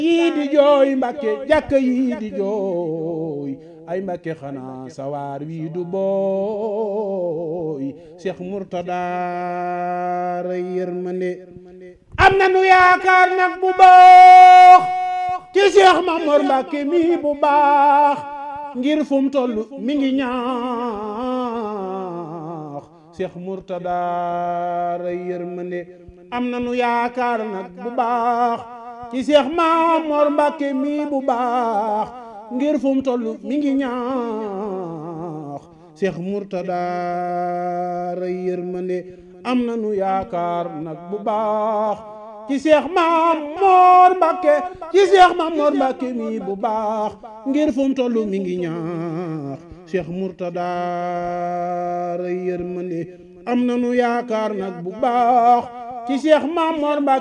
yii di jooy mbàkke jàkka yii di jooy ay mbàkke xanaa sawaar wii du booy Cheikh Mourtada ray yërmande am na nu yaakaar nag bu baax ci Cheikh Mamor Mbàkke mii bu baax ngir fu mu toll mi ngi ñaax Cheikh Mourtada ray yërmande am na nu yaakaar nag bu baax ci Cheikh Mamor Mbàkke mii bu baax ngir fu mu toll mi ngi ñaax Cheikh Mourtada ray yërmande am na nu yaakaar nag bu baax ci Cheikh Mamor Mbàkke ci Cheikh Mamor Mbàkke mii bu baax ngir fu mu toll mi ngi ñaax Cheikh Mourtada ray yërmande am na nu yaakaar nag bu baax ci Cheikh Mamor Mbàkke